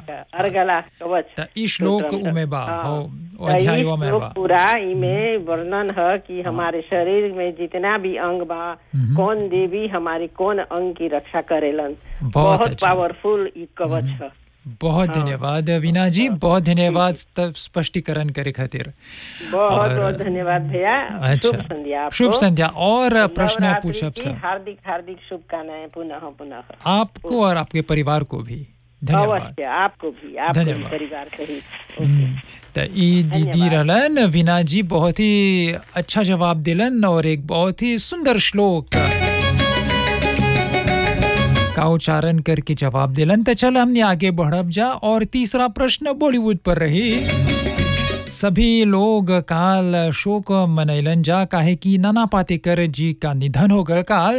का अर्गला कवच त ई श्लोक स्तोत्रम उमे बा हाँ। हो त ई अध्याय में श्लोक बा पूरा इमे वर्णन है कि हमारे शरीर में जितना भी अंग बा कौन देवी हमारी कौन अंग की रक्षा करेलन बहुत बहुत अच्छा। पावरफुल ई कवच है बहुत धन्यवाद वीना जी बहुत धन्यवाद स्त- स्पष्टीकरण करे खातिर बहुत और- बहुत धन्यवाद भैया शुभ संध्या आपको। शुभ संध्या और प्रश्न नवरात्रि पूछब की सब हार्दिक हार्दिक शुभकामनाएं पुनः पुनः आपको और आपके परिवार को भी धन्यवाद अवश्य आपको भी आपको भी धन्यवाद। परिवार सहित हम्म, त ई दीदी रहलन वीना जी बहुत ही अच्छा जवाब दिलन और एक बहुत ही सुंदर श्लोक का उच्चारण करके जवाब दिलन त चल हमने आगे बढ़ब जा और तीसरा प्रश्न बॉलीवुड पर रही सभी लोग काल शोक मनैलन जा काहे कि नाना पाटेकर जी का निधन हो गए काल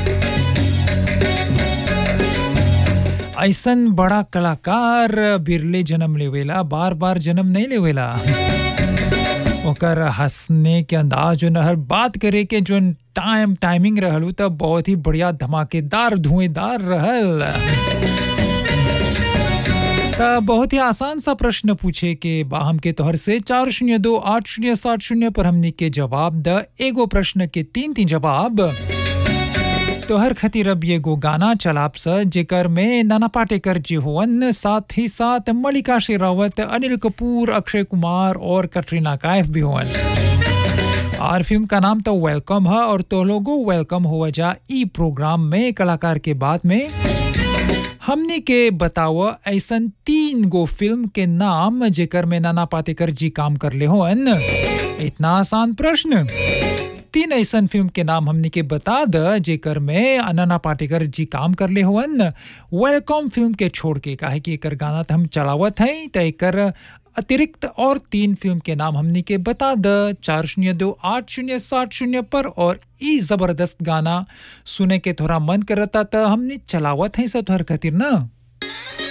ऐसन बड़ा कलाकार बिरले जन्म लेवेला बार बार जन्म नहीं लेवेला ओकर हंसने के अंदाज जो हर बात करे के जो टाइम टाइमिंग रहल उ त बहुत ही बढ़िया धमाकेदार धुएंदार रहल त बहुत ही आसान सा प्रश्न पूछे के बा हमके तोहर से चार शून्य दो आठ शून्य सात शून्य पर हमने के जवाब द एगो प्रश्न के तीन तीन जवाब तोहर खातिर अब ये गो गाना चलाब स जेकर में नाना पाटेकर जी होवन साथ ही साथ मल्लिका शेरावत अनिल कपूर अक्षय कुमार और कटरीना कैफ भी होवन और फिल्म का नाम तो वेलकम है और तो लोगो वेलकम हुआ जा ई प्रोग्राम में कलाकार के बाद में हमने के बताओ ऐसन तीन गो फिल्म के नाम जेकर में नाना पाटेकर जी काम कर ले होन इतना आसान प्रश्न तीन ऐसन फिल्म के नाम हमने के बता द जेकर में अनना पाटेकर जी काम कर ले हुअन वेलकम फिल्म के छोड़ के काहे कि एकर गाना तो हम चलावत हैं तो एकर अतिरिक्त और तीन फिल्म के नाम हमने के बता द चार शून्य दो आठ शून्य सात शून्य पर और ई जबरदस्त गाना सुने के थोड़ा मन करता तो हमने चलावत है सब तोहर खातिर ना